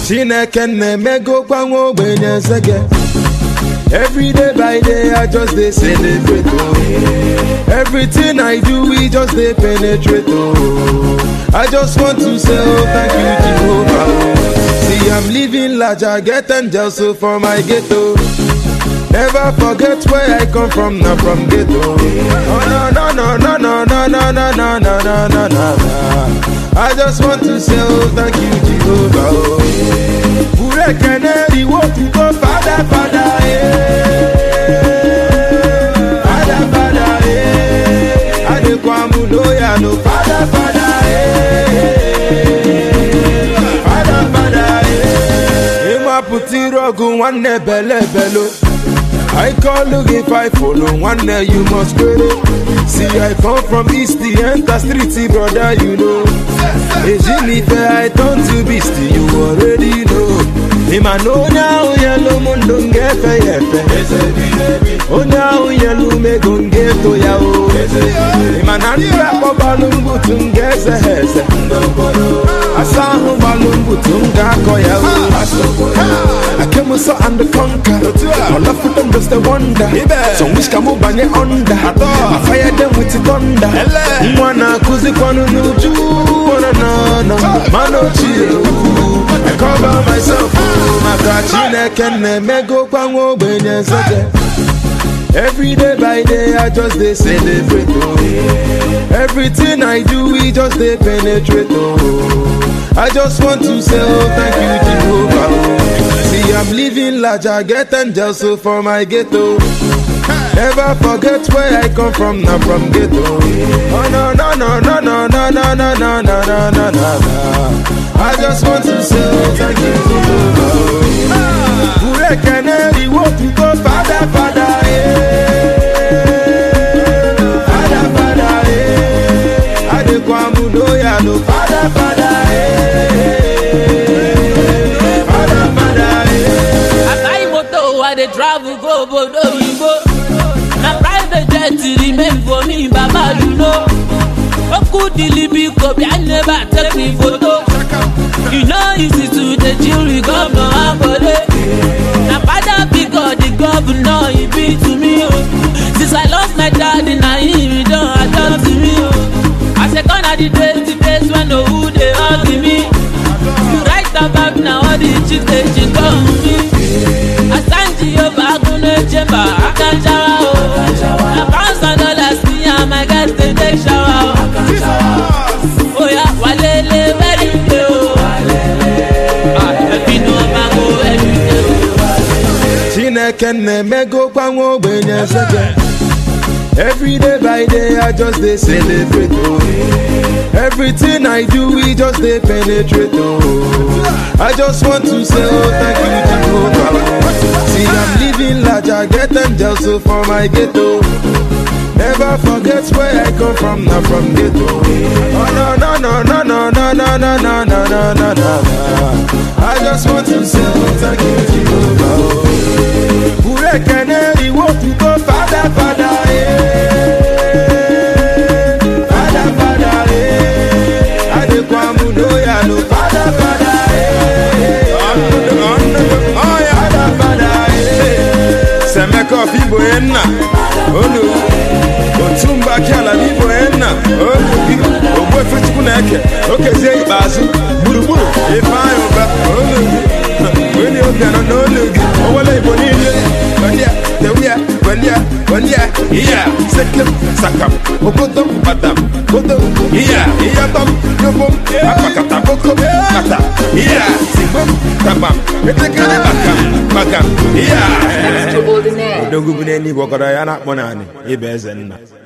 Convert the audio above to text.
chineke na-emegokwa nwa ogbenye eze Every day by day, I just dey celebrate. Oh. Everything I do, we just dey penetrate. Oh. I just want to say, oh, thank you, Jehovah. Oh. See, I'm living large, I get angels so for my ghetto. Never forget where I come from, not from ghetto. Oh, no, no, no, no, no, no, no, no, no, no, no, no, no. I just want to say, oh, thank you, Jehovah. Oh. Ure keneri wo go father, father, eh. Father, father, eh. Adekwamu loya no father, father, eh. Father, father, eh. Ima puti rogu nwanne bele belo. I call look if I follow one day you must credit. See I come from east the enter street brother you know. Ejinife I turn to beast you already know. Ima no now yellow mundo ngefe yefe. Oh now yellow me gonge to ya o. Ima nanda ko balungu tungeze heze. Asahu balungu tunga ko ya o. I came so and conquer. All of them just a wonder. So wish can move banye under. I fire them with the thunder. Mwana kuzi kwanu nuju. Wana na na. Mano chill. I cover myself. Maka chineke na-emego kwa nwa ogbenye nzege. Every day by day, I just dey celebrate. Oh. Everything I do, we just dey penetrate. Oh. I just want to say, oh, thank you, Jehovah. Oh. See, I'm living large, I get angels so for my ghetto. Never forget where I come from, not from ghetto. Oh no no no no no no no no no no no no no. I just want to say, oh, thank you, Jehovah. Ure keneri wo go father father eh. Father father eh. Adekwamu loya no father father eh. Father father eh. I buy motor, I dey travel go obodo oyibo. Na private jet remain for me, Baba you know. Oku dilibi kobi, I never take me photo. You know easy to dey chill with governor Akode. Na father because the governor he be to me o. Since I lost my daddy, na him he don adopt me o. I say gone are the days, the days when no who dey hug me. You write about na all the chicks dey cheat on me. Asanji Yoba Agunle Chemba Akanjawa o. Na pounds and dollars me and my guys dey take shower o. Oya walele very day o. Ah, ẹbí ni wọ́n máa ń go every day o. Chineke na-emego kwa nwa ogbenye nzege Every day by day I just dey celebrate oh. Everything I do we just dey penetrate oh. I just want to say oh thank you Jehovah oh. See I'm living large I get angels so for my ghetto Never forget where I come from, not from ghetto. Oh no no no no no no no no no no no no no. I just want to say oh, thank you Jehovah. oh. Ure keneri wo go father father eh. Father father eh. Adekwamu loya no father father eh. Father father eh. Semeko fibo enna olu otumba kiala fibo enna olu bi ogbo efechukwu na-eke okezie ikpeazụ gburugburu ifeanyị ụba olu gị onye obi anọ n'olu gị owele igbo niile gbandia tewia gbandia gbandia iya sekem sakam okodom batam kodom iya iyatom yobom akpakata bokom kata iya sigbom tabam etekere bakam bakam iya Extraordinaire. odogwu bụ n'eluigwe ọkọrọ ya na-akpọ naanị ịba eze nna